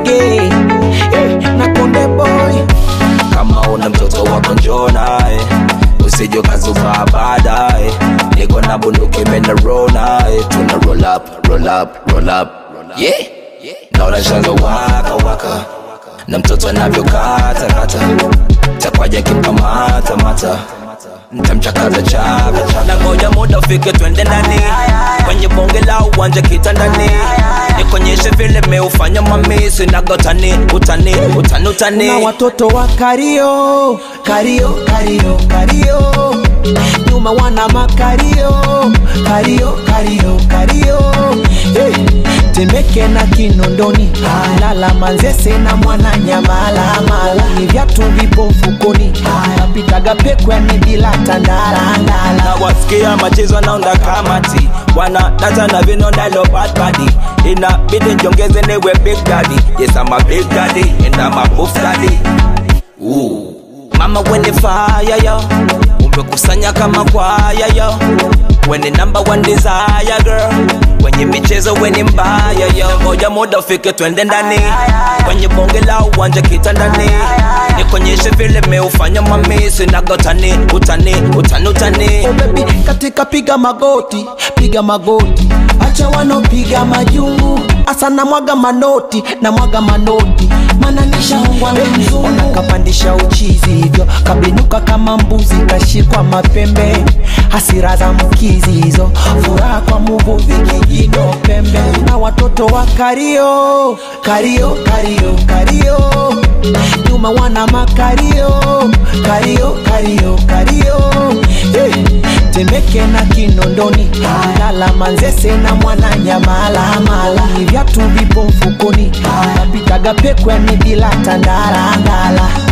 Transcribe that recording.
rege eh, na konde boy kama una mtoto wako njoo naye usije ukazubaa baadaye niko na bunduki menaro naye tuna roll up, roll up, roll up. Yeah. naona shanga waka waka na mtoto anavyokata kata takwaja kimkamata mata ntamchakaza chaka chaka na ngoja muda ufike twende ndani kwenye bonge la uwanja kitandani nikonyeshe vile meufanya mamisi nagotani utani utani utani na watoto wa kario kario kario kario nyuma wana makario kario kario kario hey. temeke na kinondoni lala manzese na mwana nyamala mala ni vyatu vipo mfukoni napitaga pekwani bila tandala ndala na wasikia machezo naunda kamati wana data na vinondalo bad body inabidi njongeze niwe big daddy yes I'm a big daddy and I'm a buff daddy Ooh. mama wene fire yo umekusanya kama kwaya yo wene number one desire girl kwenye michezo weni mbaya yo ngoja muda ufike twende ndani kwenye bonge la uwanja kitandani nikonyeshe vile meufanya mamisi nagotani utani utani utani oh baby katika piga magoti piga magoti acha wanopiga majungu asa na mwaga manoti na mwaga manoti mana nishaongwa na mzungu nakapandisha uchizi hivyo kabinuka kama mbuzi kashikwa mapembe hasira za mkizi hizo furaha kwa muvuvi kijino pembe na watoto wa kario kario kario kario nyuma wana makario kario kario kario hey. temeke na kinondoni lala manzese na mwana nyamala mala ni vyatu vipo mfukoni napitaga pekwani bila tandala ndala